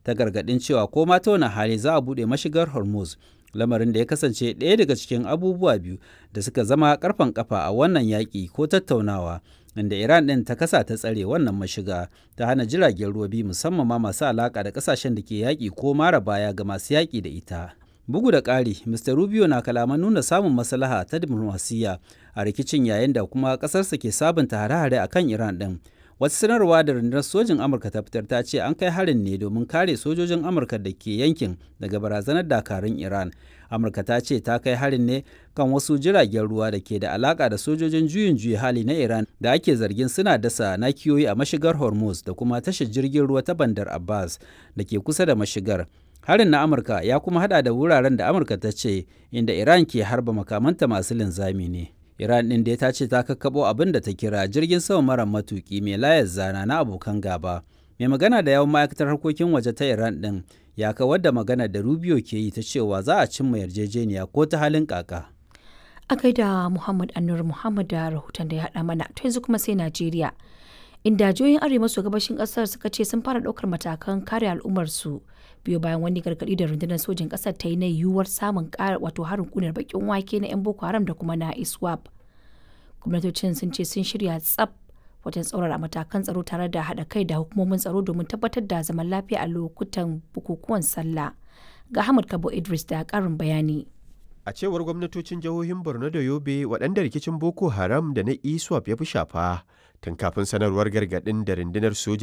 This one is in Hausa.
ta gargaɗin cewa ko ma ta wani hali za a buɗe mashigar Hormuz, lamarin da ya kasance ɗaya daga cikin abubuwa biyu da suka zama ƙarfen ƙafa a wannan yaƙi ko tattaunawa, inda Iran ɗin ta kasa ta tsare wannan mashiga ta hana jiragen ruwa biyu musamman ma masu alaƙa da ƙasashen da ke yaƙi ko mara baya ga masu yaƙi da ita. Bugu da ƙari, Mr. Rubio na kalaman nuna samun maslaha ta diplomasiyya a rikicin yayin da kuma ƙasarsa ke sabunta hare-hare a kan Iran ɗin. Wata sanarwa da rundunar sojin Amurka ta fitar ta ce an kai harin ne domin kare sojojin Amurka da ke yankin daga barazanar dakarun Iran. Amurka ta ce ta kai harin ne kan wasu jiragen ruwa da ke da alaka da sojojin juyin juya hali na Iran da ake zargin suna dasa nakiyoyi a mashigar Hormuz da kuma tashar jirgin ruwa ta Bandar Abbas da ke kusa da mashigar. Harin na Amurka ya kuma hada da wuraren da Amurka ta ce inda Iran ke harba makamanta masu linzami ne. Iran ɗin da ta ce ta kakkaɓo abin da ta kira jirgin sama mara matuƙi mai layar zana na abokan gaba. Mai magana da yawan ma'aikatar harkokin waje ta Iran ɗin ya kawar da magana da Rubio ke yi ta cewa za a cimma yarjejeniya ko ta halin kaka. A kai da Muhammad Anur Muhammad da rahoton da ya haɗa mana to yanzu kuma sai Najeriya. Inda jihohin arewa maso gabashin ƙasar suka ce sun fara ɗaukar matakan kare al'ummarsu biyo bayan wani gargaɗi da rundunar sojin ƙasar ta yi na yiwuwar samun ƙara wato harin ƙunar bakin wake na 'yan Boko Haram da kuma na ISWAP. Gwamnatocin sun ce sun shirya tsaf wajen tsaurara matakan tsaro tare da haɗa kai da hukumomin tsaro domin tabbatar da zaman lafiya a lokutan bukukuwan sallah. Ga Ahmad Kabo Idris da ƙarin bayani. A cewar gwamnatocin jihohin Borno da Yobe waɗanda rikicin Boko Haram da na ISWAP ya fi shafa tun kafin sanarwar gargaɗin da rundunar soja